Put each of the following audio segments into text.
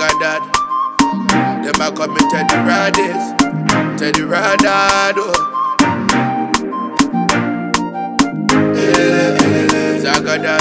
Zagadad. Them a come me Teddy Radis. Teddy Radado. Zagadad.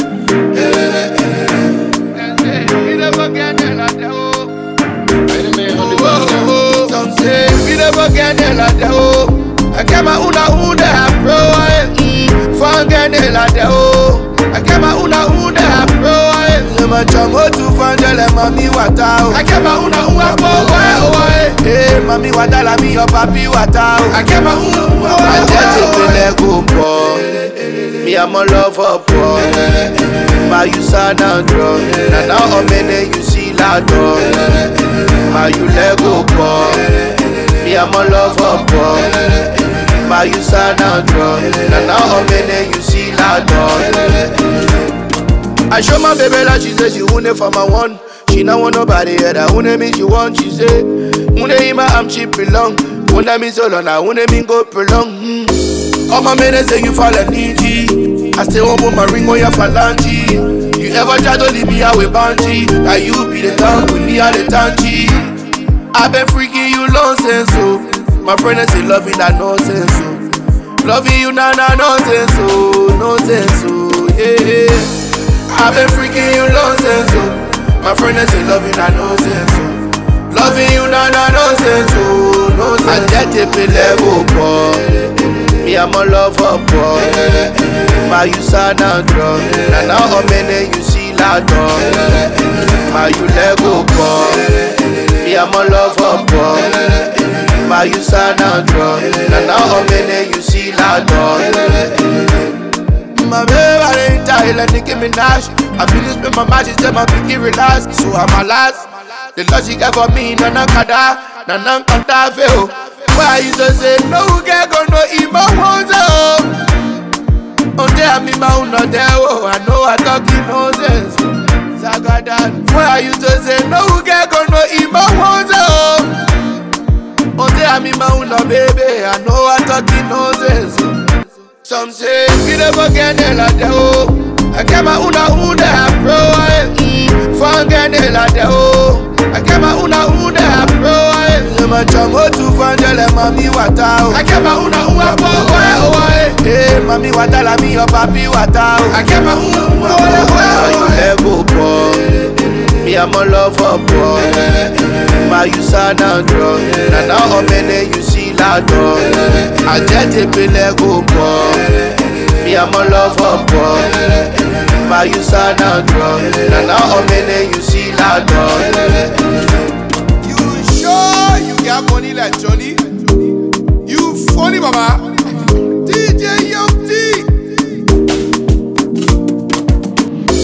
We never get there like that, oh. Oh, oh, oh. Some say we never get there like that, oh. I get my una una pro, eh. Forget it like that, oh. I get my una una pro, eh. Lema chamo tu fangele mami wata, oh. I get my una una pro, eh, oh, eh. Eh, mami wata la mi your papi wata, oh. I get my una una pro, eh, oh, eh. I just let go, boy. Me, I'm a lover, boy. My you sad and drunk. Now now I'm in you see la dog. My you let go, boy. Me, I'm a lover, boy. My you sad and drunk. Now now I'm in you see la dog. I show my baby like she say she want it for my one. She not want nobody else. I want me she want. She say, want in my arm she belong. Want me so long. I want me go prolong. Mm. All my men they say you fall and needy. I still won't put my ring on your phalange. You ever try to leave me out with Banji? Now you be the tongue with me at the tangy. I been freaking you nonsense, so my friend they say loving that nonsense, so loving you now nah, nah, nonsense, so nonsense, so yeah. I been freaking you nonsense, so my friend they say loving that nonsense, so loving you now nah, nah, nonsense, so nonsense. I get it, be level, boy. Me, I'm a lover, boy. My you sad and drunk. And now I'm in you see la dog. My you Lego, boy. Me, I'm a lover, boy. My you sad and drunk. And now I'm in you see la dog. My baby, I ain't tired, let Nicki Minaj. I feel you spend my magic, tell my pinky relax. So I'm a last. The love she got for me, nana kada, nana kanta feo. Why you just say no get go no ima wonza Onde a mi ma uno de oh I know I talking nonsense Zagadan Why you just say no get go no ima wonza Onde a mi ma uno baby I know I talking nonsense Some say we never get there like that oh I get my una una pro eh Forget it like that oh I get my una una pro eh Lema chamo tu fangele mami wata oh I get my una una pro eh oh eh Eh mami wata la mi your papi wata oh I get my una una pro eh oh eh Ego boy Me I'm a lover boy My you sad and drunk Now now I'm in you see la dog I just a be Lego boy Me I'm a lover boy My you sad and drunk Now now I'm in you see la dog You sure you got money like Johnny?